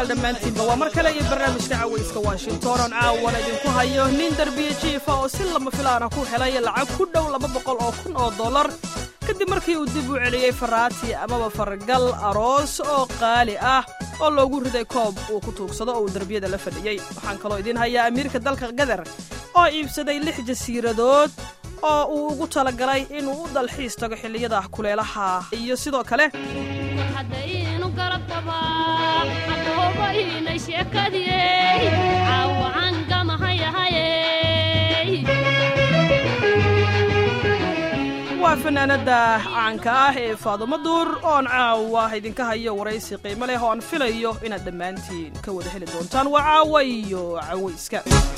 dhegaystayaal dhammaantiinba waa mar kale iyo barnaamijka cawayska washington oon caawana idinku hayo nin derbiye jiifa oo si lama filaana ku helay lacag ku dhow laba boqol oo kun oo dollar kadib markii uu dib u celiyey faraati amaba fargal aroos oo qaali ah oo loogu riday koob uu ku tuugsado oo uu derbiyada la fadhiyey waxaan kaloo idiin hayaa amiirka dalka gadar oo iibsaday lix jasiiradood oo uu ugu talagalay inuu u dalxiis tago xilliyada kuleelaha iyo sidoo kale haddaynu garab qabaa hadoobaynay sheekadiyey caawacan gamahayahayey waa fanaanada caanka ah ee faadumo duur oon caawa idinka hayo waraysi qiimo leh oo aan filayo inaad dhammaantiin ka wada heli doontaan waa caawa iyo cawayska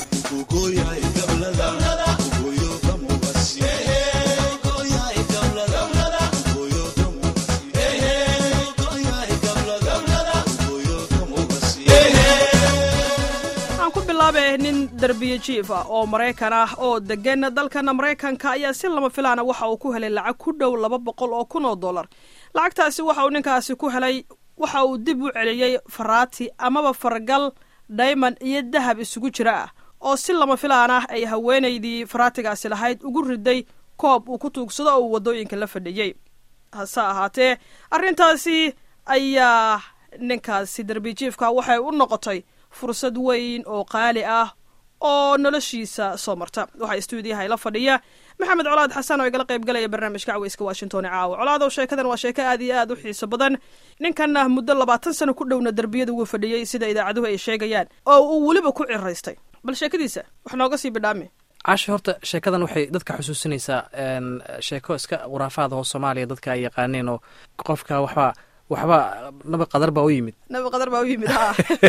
aan ku bilaabe nin derbiye jiif ah oo maraykan ah oo degan dalkana maraykanka ayaa si lama filaana waxa uu ku helay lacag ku dhow laba boqol oo kun oo dollar lacagtaasi waxa uu ninkaasi ku helay waxa uu dib u celiyey faraati amaba fargal dayman iyo dahab isugu jira ah oo si lama filaan ah ay haweenaydii faraatigaasi lahayd ugu riday koob uu ku tuugsado oo uu waddooyinka la fadhiyey hase ahaatee arrintaasi ayaa ninkaasi derbijiifka waxay u noqotay fursad weyn oo qaali ah oo noloshiisa soo marta waxaa stuudiyaha ila fadhiya maxamed colaad xasan oo igala qayb galaya barnaamijka caweyska washington ee caawa colaadow sheekadan waa sheeko aad iyo aad u xiiso badan ninkanna muddo labaatan sano ku dhowna derbiyada wuu fadhiyey sida idaacaduhu ay sheegayaan oo uu weliba ku ciraystay bal sheekadiisa wax nooga sii bidhaami caashi horta sheekadan waxay dadka xusuusinaysaa sheeko iska khuraafaada oo soomaaliya dadka ay yaqaaneen oo qofka waxba waxba naba qadar baa u yimid nabi qadar baa u yimid ha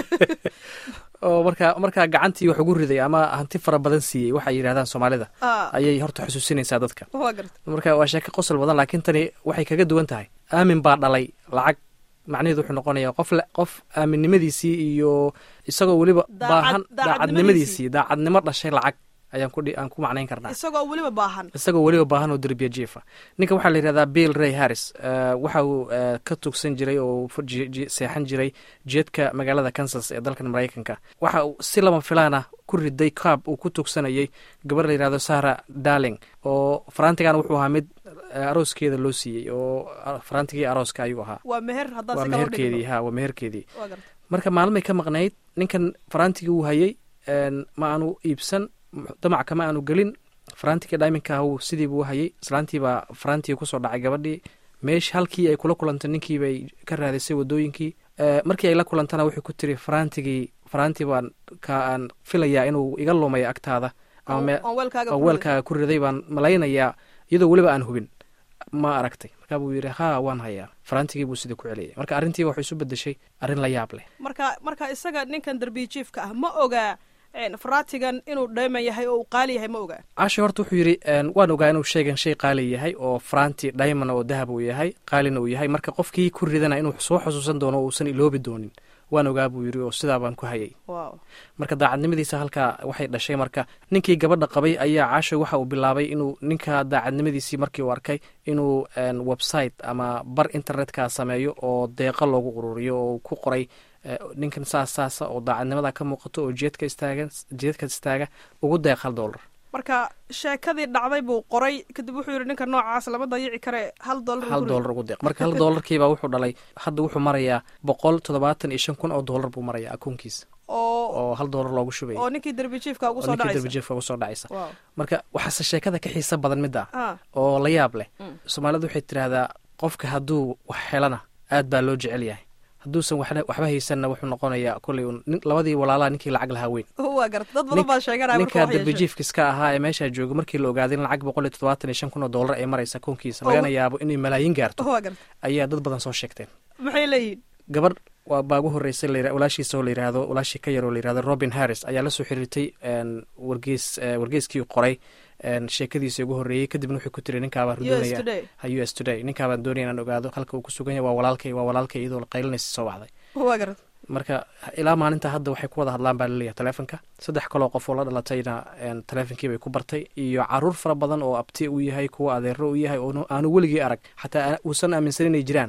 oo markaa markaa gacantii wax ugu riday ama hanti fara badan siiyey waxay yidhahdaan soomaalida Ah. ayay horta xusuusinaysaa dadka waa garta marka waa sheeko qosol badan laakiin tani waxay kaga duwan tahay aamin baa dhalay lacag macnaheedu wuxuu noqonaya qof le qof aaminnimadiisii iyo isagoo weliba Daacad- baahan daacadnimadiisii. daacadnimadiisii daacadnimo dhashay lacag ayaan ku dhi- aan ku macnayn karnaa isagoo weliba baahan isagoo weliba baahan oo derbiya jiifa ninka waxaa la yidhahdaa bill ray harris eh, waxa uu eh, ka tugsan jiray oo fu- ji- ji- seexan jiray jeedka magaalada kansas ee dalkan maraykanka waxa uu si lama filaana ku riday kaab uu ku tugsanayay gabar la yidhahdo sara darling oo faraantigana wuxuu ahaa mid eh, arooskeeda loo siiyey oo ah, faraantigii arooska ayuu ahaa waa meher haddaan waa si kala meherkeedii dhigno ha waa meherkeedii waa garta marka maalmay ka maqnayd ninkan faraantigii uu hayay een, ma aanu iibsan damac kama aanu gelin faraantigii dhayminka ah uu sidii buu u hayay islaantiibaa faraantigii kusoo dhacay gabadhii meesh halkii ay kula kulantay ninkii bay ka raadisay wadooyinkii Eh, markii ay la kulantana wuxuu ku tiri faraantigii faraantii baan ka aan filayaa inuu iga lumay agtaada ama me- oon weelkaaga oo ku riday. weelkaaga ku riday baan malaynayaa iyadoo weliba aan hubin ma aragtay markaa buu yidhi haa waan hayaa faraantigii buu sidii ku celiyay marka arrintii waxay isu bedeshay arrin la yaab leh marka marka isaga ninkan derbiye jiifka ah ma ogaa een, faraatigan inuu dhayman yahay oo uu qaali yahay ma ogaa caashi horta wuxuu yidhi een, waan ogaa inuu sheegan shay qaali yahay oo faraanti diamond oo dahab uu yahay qaalina uu yahay marka qofkii ku ridana inuu soo xusuusan doono oo uusan iloobi doonin waan ogaa buu yidhi oo sidaa baan ku hayay wow marka daacadnimadiisa halkaa waxay dhashay marka ninkii gabadha qabay ayaa caasho waxa uu bilaabay inuu ninka daacadnimadiisii markii uu arkay inuu een, website ama bar internetka sameeyo oo deeqa loogu ururiyo oo uu ku qoray eh, ninkan saas saasa oo daacadnimada ka muuqato oo jeedka istaaga jeedka istaaga ugu deeq hal dollar marka sheekadii dhacday buu qoray kadib wuxuu yidhi ninka noocaas lama dayici kare hal dollar hal dollar ugu deeq marka hal dollarkiibaa wuxuu dhalay hadda wuxuu marayaa boqol toddobaatan iyo shan kun oo dollar buu marayaa akoonkiisa oo oo hal dollar loogu shubaya oo ninkii derbi jiifka ugu oo soo ninkii dhacaysa darbijeefka ugu soo dhacaysa wow marka waxaase sheekada ka xiisa badan midda ah oo la yaab leh Mm. soomaalidu waxay tidhaahdaa qofka hadduu wax helana aad baa loo jecel yahay hadduusan waxna- waxba haysanna wuxuu noqonayaa kolley un- nin- labadii walaalaha ninkii lacag lahaa weyn waa garta dad badan Nin- baa sheeganaya marka ninka wax yeeshay darbijiifkiska ahaa ee meeshaa jooga markii la ogaaday in lacag boqol iyo toddobaatan iyo shan kun oo dollar ay maraysa koonkiisa Oo. lagana yaabo inay malaayiin gaarto waa garta ayaa dad badan soo sheegteen maxay leeyihiin gabadh waa baa ugu horreysay la yira- walaashiisa oo la yidhaahdo walaashii ka yar oo la yidhahdo robin harris ayaa la soo xiriirtay een, wargees eh, wargeeskii qoray een, sheekadiisa ugu horreeyey kadibna wuxuu ku tiri ninkaabaan us doonaya today ha u s today ninkaabaan doonaya inaan ogaado halka uu ku sugan yahay waa walaalkay waa walaalkay iyadoo la qaylinaysa soo wacday waa garta marka ilaa maalinta hadda waxay ku wada hadlaan baa laleeyahay taleefonka saddex kaloo qof oo la dhalatayna een, taleefonkii bay ku bartay iyo caruur fara badan oo abti u yahay kuwa adeero u yahay oo aanu weligii arag xataa aa- uusan aaminsan inay jiraan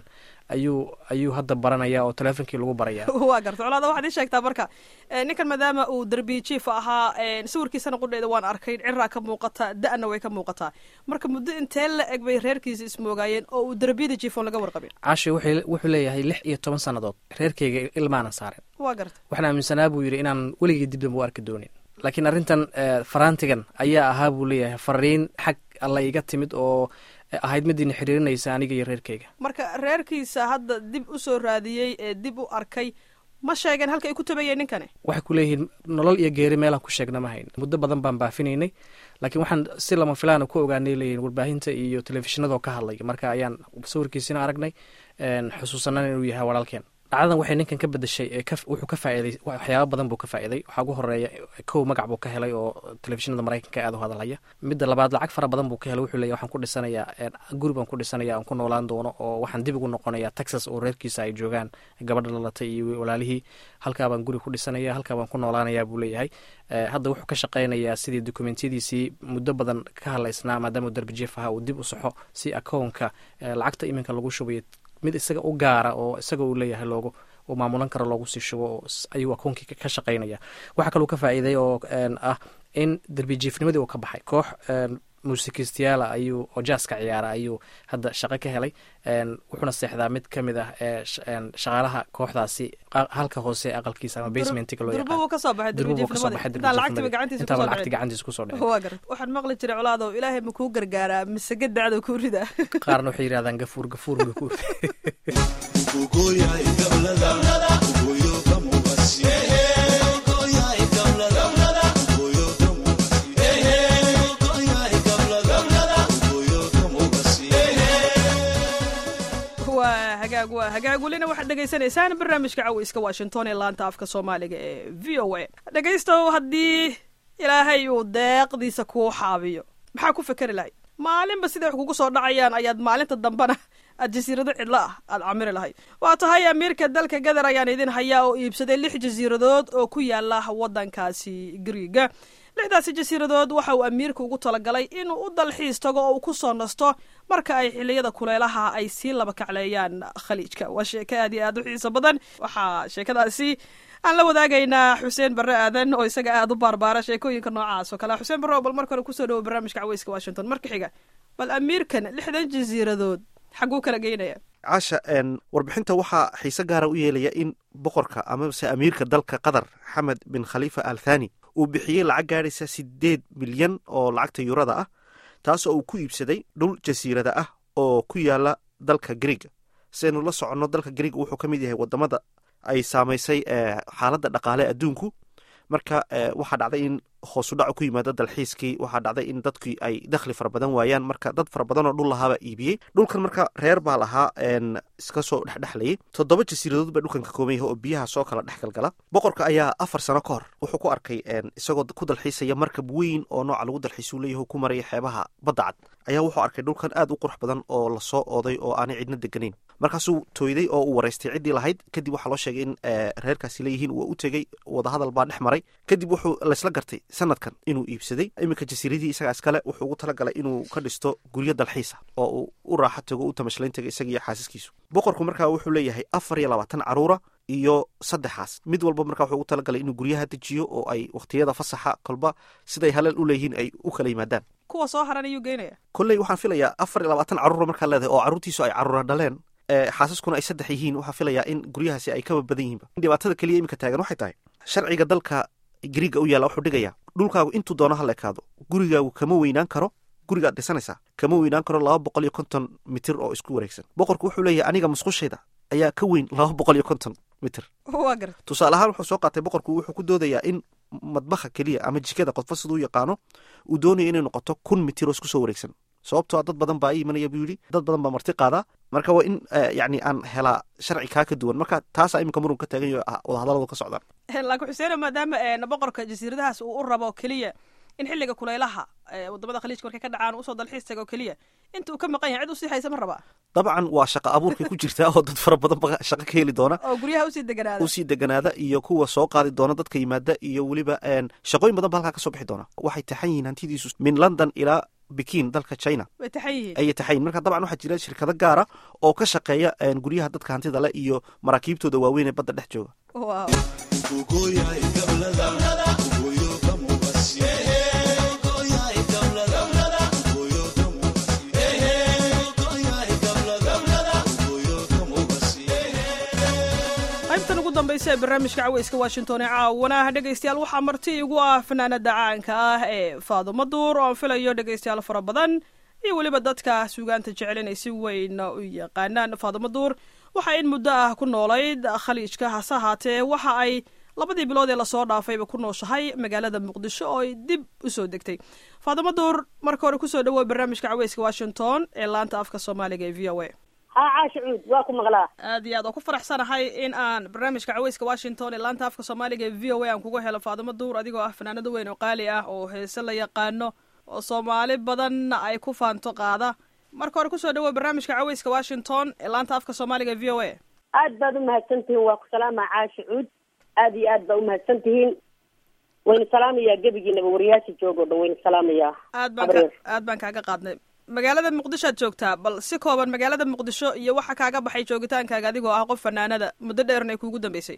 ayuu ayuu hadda baranaya oo teleefonkii lagu baraya waa garta colaada waxaad ii sheegtaa marka eh, ninkan maadaama uu derbi jiif ahaa eh, sawirkiisana qudheeda waan arkay ciraa ka muuqataa da-na way ka muuqataa marka muddo intee la eg bay reerkiisa ismoogaayeen oo uu derbiyada jiifoon laga warqabin caashi wuxuu wuxuu leeyahay lix iyo toban sannadood reerkayga ilmaanan saaren waa garta waxaan aaminsanaa buu yidhi inaan weligii dib dambe u arki doonin laakiin arrintan eh, faraantigan ayaa ahaa buu leeyahay fariin xag alla iga timid oo eh, ahayd midiina xiriirinaysa aniga iyo reerkayga marka reerkiisa hadda dib u soo raadiyey ee dib u arkay ma sheegeen halka ay ku tabayeen ninkani waxay ku leeyihiin nolol iyo geeri meelaan ku sheegna ma hayn muddo badan baan baafinaynay laakiin waxaan si lama filaana ku ogaanay leeyihin warbaahinta iyo telefishinadoo ka hadlay marka ayaan sawirkiisina aragnay een, xusuusanana inuu yahay walaalkeen dhacdadan waxay ninkan ka bedeshay ee ka- wuxuu ka faa'iiday waxyaaba badan buu ka faa'iiday waxaa ugu horeeya kow magac buu ka helay oo telefishinada maraykanka aad u hadalhaya midda labaad lacag fara badan buu ka helay wuxuu leeyahy waxaan ku dhisanayaa een, guri baan ku dhisanaya aan ku noolaan doono oo waxaan dib ugu noqonayaa texas oo reerkiisa ay joogaan gabadha dhalatay iyo walaalihii halkaa baan guri ku dhisanaya halkaa baan ku noolaanayaa buu leeyahay Eh, hadda wuxuu ka shaqaynayaa sidii dokumentiyadiisii muddo badan ka hadlaysnaa maadaama uu darbijeef ahaa uu dib u saxo si akownka eh, lacagta iminka lagu shubayo mid isaga u gaara oo isaga uu leeyahay loogu uu maamulan karo loogu sii shubo oo s- ayuu akoonkii ka- ka shaqaynaya waxaa kaluu ka faa'iiday oo een, ah in darbijiifnimadii uu ka baxay koox een, muusikiistayaala ayuu oo jaaska ciyaara ayuu hadda shaqo ka helay een, wuxuuna seexdaa mid ka mid ah ee sh- een, shaqaalaha kooxdaasi qa- halka hoose ee aqalkiisa ama basementiga loo durbo yaqaan buu ka soo baxay durbu buu kasoo baxay intaan lacagtiba gacantiisa intaaba kusoo lacagti dhicin gacantiisa kusoo dhicin waa garta waxaan maqli jiray colaadow ilaahay ma kuu gargaaraa mise gadacdo kuu ridaa qaarna waxay yidhahdaan gafuur gafuur gafuur waa hagaag waa hagaag welina waxaad dhegaysanaysaan barnaamijka caweyska washington ee laanta afka soomaaliga ee v o a dhegaystow haddii ilaahay uu deeqdiisa kuu xaabiyo maxaa ku fekeri lahayd maalinba siday wax kugu soo dhacayaan ayaad maalinta dambena aad jasiirado cidlo ah aad camiri lahayd waa tahay amiirka dalka gadar ayaan idin hayaa oo iibsaday lix jasiiradood oo ku yaala waddankaasi griiga lixdaasi jasiiradood waxa uu amiirka ugu talagalay inuu u dalxiis tago oo uu ku soo nasto marka ay xiliyada kuleelaha ay sii laba kacleeyaan khaliijka waa sheeko aad iyo aad u xiiso badan waxaa sheekadaasi aan la wadaagaynaa xuseen barre aadan oo isaga aad u baarbaara sheekooyinka noocaas oo kale xuseen barre oo bal marka hore kusoo dhawo barnaamijka caweyska washington marka xiga bal amiirkan lixdan jasiiradood xaguu kala geynaya caasha een, warbixinta waxaa xiise gaara u yeelaya in boqorka amase amiirka dalka qatar xamed bin khaliifa al thani uu bixiyey lacag gaadhaysa sideed milyan oo lacagta yurada ah taasoo uu ku iibsaday dhul jasiirada ah oo ku yaala dalka griiga siaynu la soconno dalka griiga wuxuu ka mid yahay wadamada ay saamaysay eh, xaaladda dhaqaale adduunku marka eh, waxaa dhacday in hoosudhac ku yimaado dalxiiskii waxaa dhacday in dadkii ay dakhli fara badan waayaan marka dad fara badan oo dhul lahaaba iibiyey dhulkan marka reer baa lahaa een, iska soo dhexdhexlayay toddoba jasiiradood baa dhulkan ka kooban yahay oo biyaha soo kala dhexgalgala boqorka ayaa afar sano ka hor wuxuu ku arkay een, isagoo ku dalxiisaya markab weyn oo nooca lagu dalxiisuu leeyahay oo ku maraya xeebaha badda cad ayaa wuxuu arkay dhulkan aad u qurux badan oo lasoo ooday oo aanay cidna deganayn markaasuu tooyday oo uu waraystay ciddii lahayd kadib waxaa loo sheegay in eh, reerkaasi leeyihiin waa u tegey wadahadal baa dhex maray kadib wuxuu laysla gartay sanadkan inuu iibsaday iminka jasiiradii isagaa iskale wuxuu ugu talagalay inuu ka dhisto guryo dalxiisa oo uu u raaxo tago u tamashlayn tago isaga iyo xaasaskiisu boqorku markaa wuxuu leeyahay afar iyo labaatan caruura iyo saddexaas mid walba markaa wuxuu ugu talagalay inuu guryaha dejiyo oo ay wakhtiyada fasaxa kolba siday halal u leeyihiin ay u kala yimaadaan kuwa soo haran ayuu geynaya kolley waxaan filayaa afar iyo labaatan caruura markaa leedahay oo carruurtiisu ay caruura dhaleen ee xaasaskuna ay saddex yihiin waxaa filayaa in guryahaasi ay kaba badan yihiinba dhibaatada keliya iminka taagan waxay tahay sharciga dalka griiga u yaalla wuxuu dhigayaa dhulkaagu intuu doono ha la ekaado gurigaagu kama weynaan karo gurigaad dhisanaysaa kama weynaan karo laba boqol iyo konton mitir oo isku wareegsan boqorku wuxuu leeyahay aniga musqushayda ayaa ka weyn laba boqol iyo konton mitir waa garta tusaale ahaan wuxuu soo qaatay boqorku wuxuu ku doodayaa in madbaha keliya ama jikada qodfa siduu yaqaano uu doonayo inay noqoto kun mitir oo isku soo wareegsan sababtoo a dad badan baa ii imanaya buu yidhi dad badan baa marti qaadaa marka waa in yacni aan helaa sharci kaa ka duwan marka taasaa iminka murun ka taagan yaho wadahadalladu ka socdaan laakiin xuseene maadaama boqorka jasiiradahaas uu u rabo keliya in xilliga kulaylaha wadamada khaliijka markay ka dhacaan usoo dalxiis tago keliya inta uu ka maqan yahay cid usii haysa ma rabaa dabcan waa shaqa abuurkay ku jirtaa oo dad fara badan ba shaqo ka heli doona oo guryaha usii deganaada usii deganaada iyo kuwa soo qaadi doona dadka yimaada iyo weliba shaqooyin badan ba halkaa ka soo bixi doona waxay taxan yihiin hantidiisu min london ilaa bikin dalka china way taxan yihiin ayay taxayin marka dabcan waxaa jira shirkado gaara oo ka shaqeeya een, guryaha dadka hantida leh iyo maraakiibtooda waaweyn ee badda dhex jooga Wow. qaybtan ugu dambaysa ee barnaamijka caweyska washington ee caawana dhegaystayaal waxaa marti igu ah fanaanada caanka ah ee faadumo duur oo aan filayo dhegaystayaal fara badan iyo weliba dadka suugaanta jecel inay si weyn u yaqaanaan faadumo duur waxaa in muddo ah ku noolayd khaliijka hase ahaatee waxa ay labadii bilood ee lasoo dhaafayba ku nooshahay magaalada muqdisho oo ay dib usoo degtay faadumo duur marka hore kusoo dhawow barnaamijka caweyska washington ee laanta afka soomaaliga ee v o a haa caasha cuud waa ku maqlaa aad iyo aad oo ku faraxsanahay in aan barnaamijka caweyska washington ee laanta afka soomaaliga ee v o a aan kuga helo faadumo duur adigoo ah fanaanado weyn oo qaali ah oo heese la yaqaano oo soomaali badanna ay ku faanto qaada marka hore kusoo dhawow barnaamijka caweyska washington ee laanta afka soomaaliga ee v o a aad baad umahadsan tihiin waa ku salaamaa caasha cuud aad iyo aad baa umahadsan tihiin wayna salaamayaa gebigiinaba wariyaasha jooga o dhan wayna salaamayaa aad baan ka Habreer. aad baan kaaga qaadnay magaalada muqdisho aad joogtaa bal si kooban magaalada muqdisho iyo waxa kaaga baxay joogitaankaaga adigoo ah qof fanaanada muddo dheerna ay kuugu dambeysay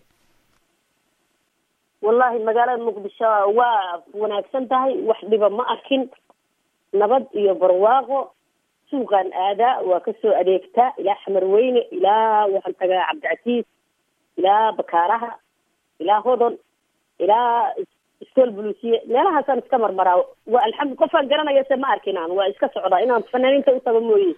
wallahi magaalada muqdisho waa wanaagsan tahay wax dhiba ma arkin nabad iyo barwaaqo suuqaan aadaa waa kasoo adeegtaa ilaa xamar weyne ilaa waxaan tagaa cabdicasiis ilaa bakaaraha ilaa hodon ilaa iskool buluusiye meelahaasaan iska marmaraa waa alxamdu qofaan garanaya se ma arkin aan waa iska socdaa inaan fanaaniinta u tago mooye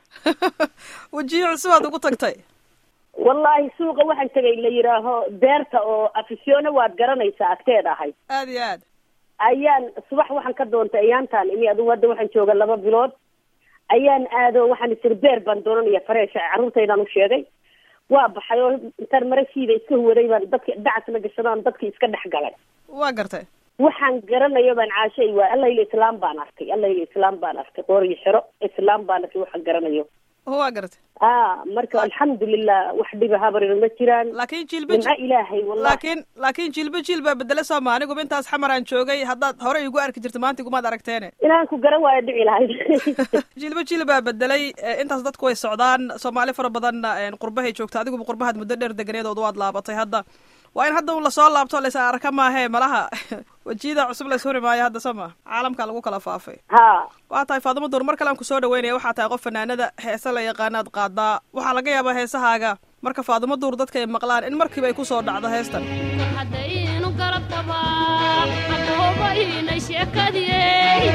wejiyo cusub aad ugu tagtay wallahi suuqa waxaan tegay la yidhaaho beerta oo afisyoone waad garanaysaa agteed ahay aad iyo aad ayaan subax waxaan ka doontay ayaantaan ini adugu hadda waxaan jooga laba bilood ayaan aado waxaan isir beer baan doonanaya fareesha carruurtaydaan u sheegay waa baxay oo intaan marashiida iska huwaday baan dadki dacasna gashadaan dadkii iska dhex galay waa gartay waxaan garanayo baan caashay waa allayla islaam baan arkay allayla islaam baan arkay qooriyo xero islaam baan arkay waxaan garanayo waa gartay a marka alxamdulilah wax dhiba habarir ma jiraan laakiin jiilba nimco ilaahay wallahi laakiin laakiin jiilba jiil baa bedele sooma aniguba intaas xamar aan joogay haddaad hore igu arki jirta maanta igumaad aragteene inaan ku garan waayo dhici lahayd jiilba jiil baa bedelay eh, intaas dadku way socdaan soomaali fara badanna eh, qurbahay joogta adiguba qurbahaad muddo dheer deganeed ood waad laabatay hadda waa in hadda un lasoo laabto lays arka maahee malaha wejiyada cusub lays huri maayo hadda soo ma caalamka lagu kala faafay ha waa tahay faadimo duur mar kale aan kusoo dhaweynaya waxaa tahay qof fanaanada heese la yaqaanaad qaadaa waxaa laga yaabaa heesahaaga marka faadimo duur dadka ay maqlaan in markiiba ay kusoo dhacdo heestan haddaynu garab qabaa aboobaynay sheekadiyey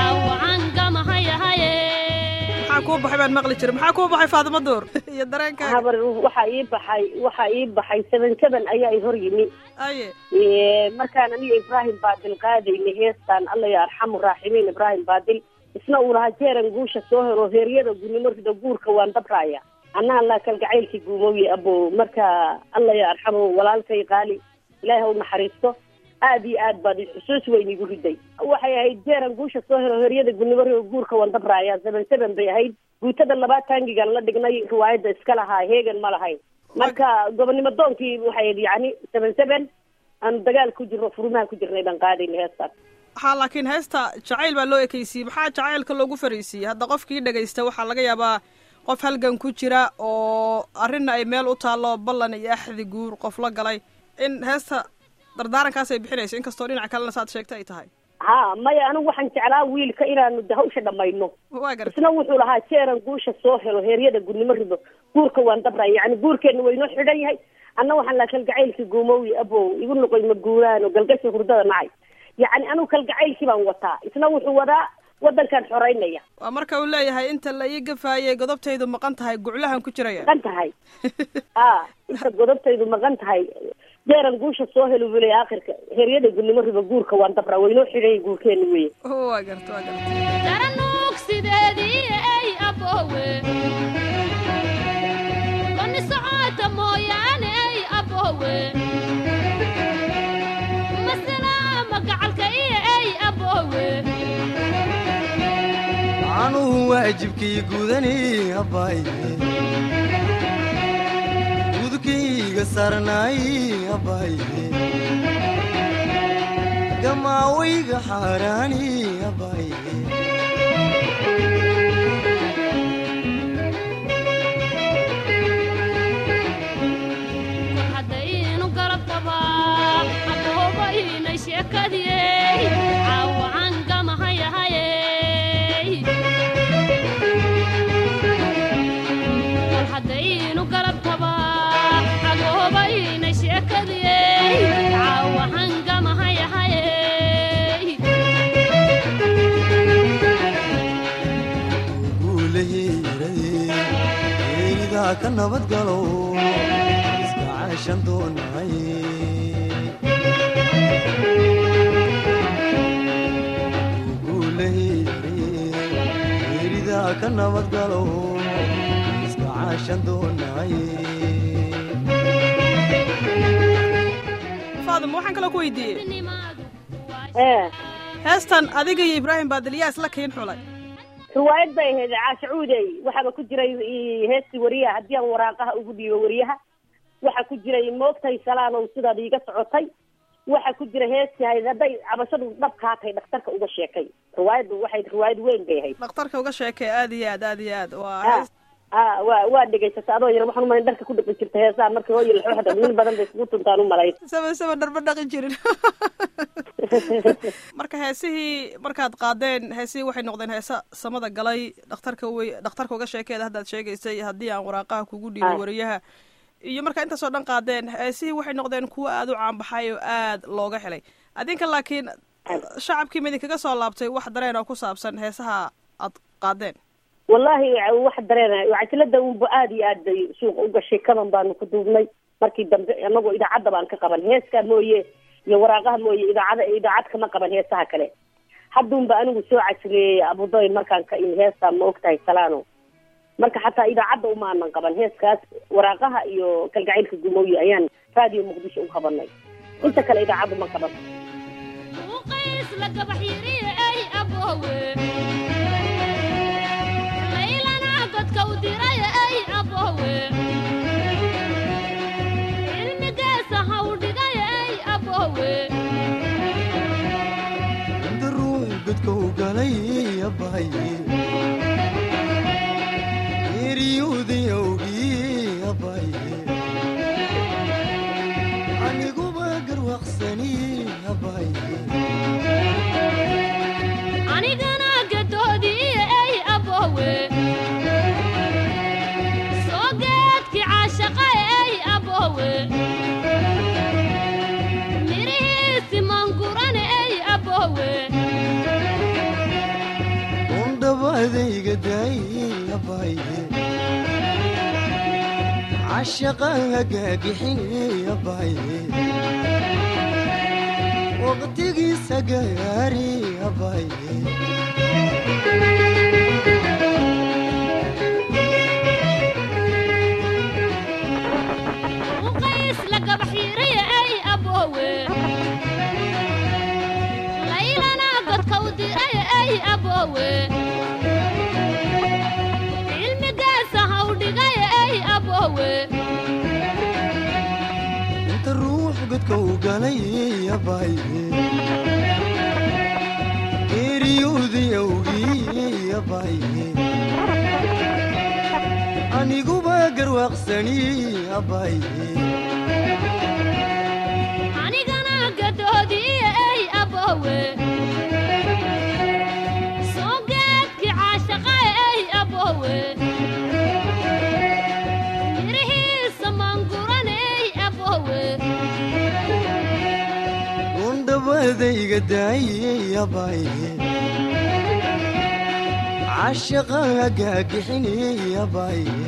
caawacaangamahayahaye maxaa kuu baxay baan maqli jiray maxaa kuu baxay faadimo duur iyo dareenkaaga habar waxaa ii baxay waxaa ii baxay seven seven ayaa i hor yimi aye Eh, markaan aniga ibraahim baadil qaadaynay heestaan alla ya arxamu raaximiin ibraahim baadil isna uu lahaa jeeran guusha soo helo heeryada gurnimo rida guurka waan dabraaya anna alla kalgacaylkii guumooye abo marka alla ya arxamu walaalkay qaali ilaahi ha u naxariisto aad iyo aad baad xusuus weyn igu riday waxay ahayd jeeran guusha soo helo heeryada gurnimo rida guurka waan dabraaya seven seven bay ahayd guutada labaad taangigan la dhignay riwaayadda iska lahaa heegan ma lahayn marka gobonimo doonkii waxay ahayd yacni seven seven aanu dagaal ku jirno furmaha ku jirnay baan qaadayna heestaan waxaa laakiin heesta jacayl baa loo ekeysiiyey maxaa jacaylka loogu fariisiiyey hadda qofkii dhegaysta waxaa laga yaabaa qof halgan ku jira oo arrinna ay meel u taallo ballan iyo axdi guur qof la galay in heesta dardaarankaas ay bixinayso inkastoo dhinac kalena saad sheegta ay tahay ha maya anigu waxaan jeclaa wiilka inaanu de hawsha dhamayno waa garta isna wuxuu lahaa jeeran guusha soo helo heeryada gurnimo rido guurka waan dabraya yani guurkeena waynoo xidhan yahay anna waxaan lahaa kalgacaylkii guumoowi abow igu noqoy maguuraan oo galgashi hurdada nacay yacni anigu kalgacaylkii baan wataa isna wuxuu wadaa waddankan xoreynaya waa marka uu leeyahay inta la ii gafaayay godobtaydu maqan tahay guclahan ku jiraya maqan tahay a inta godobtaydu maqan tahay jeeran guusha soo helo buu leeyahay aakhirka heeryada gurnimo rido guurka waan dabraa waynoo xidhan yahay guurkeena weye waa garta waa garta daranuug sideedii ay aboowe bani socota mooyaane ay aboowe masalaama gacalka iyo ay aboowe anuhu waajibkii gudani abaaye gudkayga sarnaay abaaye gamaawayga xaaraani abaaye waynay sheekadiyey caawacan gamahayahayey bal haddaynu galabtaba agoobaynay sheekadiyey caawacan gamahayahayey guulaheerayeeridaa ka nabad galo iska caashan doonay guulaheerayeeridaa ka nabad galo iska caashan doonay faadimo waxaan kaloo ku weydiiyey ee heestan adiga iyo ibraahim baadilyaa isla kiin xulay riwaayad bay ahayd caashacuudey waxaaba ku jiray i- heestii wariyaha haddii aan waraaqaha ugu dhiibo wariyaha waxa ku jiray moogtay salaanow sidaad iiga socotay waxa ku jira heestii ahayd hadday cabashadu dhabkaa tahay dhakhtarka uga sheekay riwaayaddu waxay riwaayad weyn bay ahayd dhakhtarka uga sheekay aad iyo aad aad iyo aad waa a hees a waa waa dhegaysata adoo yar waxaan umalay dharka ku dhaqi jirta heesaha marka hooyo laxooxda wiil badan bay iskugu tuntaan u malayn saba saba dharba dhaqi jirin marka heesihii markaad qaadeen heesihii waxay noqdeen heesa samada galay dhakhtarka wey dhakhtarka uga sheekeeda haddaad sheegaysay haddii aan waraaqaha kugu dhiibo Ah. wariyaha iyo marka intaasoo dhan qaadeen heesihii waxay noqdeen kuwo aada u caanbaxay oo aad looga helay adinka laakiin shacabkii ma idinkaga soo laabtay wax dareen oo ku saabsan heesaha aad qaadeen wallahi wax dareenay cajalada unba aada iyo aad bay suuqa u gashay kaban baanu ku duubnay markii dambe anagoo idaacadda baan ka qaban heeskaa mooye iyo waraaqaha mooye idaacada idaacad kama qaban heesaha kale hadduunba anigu soo casriyeeyey abudoy markaan ka imi heestaa ma ogtahay salaano marka xataa idaacadda umaanan qaban heeskaas waraaqaha iyo kalgacaylka gumooye ayaan raadiyo muqdisho u qabanay inta kale idaacaddu ma qaban uqays la gabax yiriye ay aboowe laylana godka u diraya ay aboowe cilmigeesa ha u dhigaya ay aboowe inta ruux godka u galay abaye eriyuudii awgii abaye aniguba garwaqsani abaye anigana gadoodiiye ay aboowe soo geedkii caashaqae ay aboowe mirihiisi mangurane ay aboowe undhabaadayga daay abaye cashaqa hagaagixini abaye waqtigiisa gaari abaye uqays la gabax yiriye ay aboowe laylana godka u diraya ay aboowe cilmigeesa ha u dhigaya ay aboowe inta ruux godka u galay abaye eriyuudii awgii abaye aniguba garwaaqsani abaye anigana gadoodiiye ay aboowe soo geedkii caashaqae ay aboowe mirihiisa mangurane ay aboowe undhabaadayga daayey abaye cashaqa hagaagixini abaye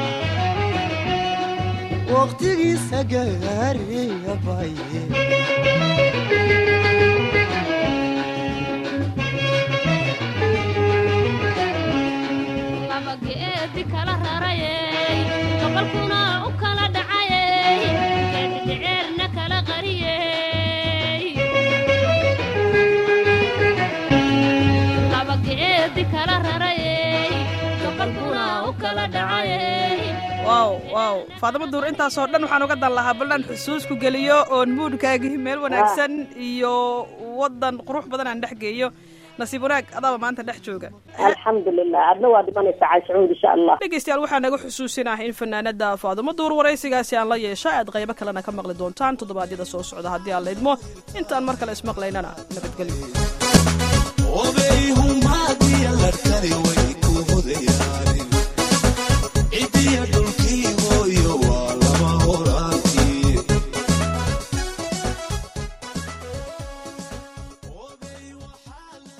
waqtigiisa gaari abaye laba geedi kala rarayey gobolkuna u kala dhacayey geedidheceerna kala qariyey laba geedi kala rarayey gobolkuna u kala dhacayey waaw waaw faadimo duur intaasoo dhan waxaan uga dan lahaa baldhan xusuus ku geliyo oon muudkaagii meel wanaagsan iyo waddan qurux badan aan dhex geeyo nasiib wanaag adaaba maanta dhex jooga alxamdulilah adna waa dhimanaysaa caashacuud insha allah dhegeystayaal waxaa naga xusuusinah in fanaanada faadumo duur waraysigaasi aan la yeesha aad qaybo kalena ka maqli doontaan toddobaadyada soo socda haddii aan laydmo intaan mar kale ismaqlaynana nabadgelyo obeyhumaadiya larkani way ku hodayaan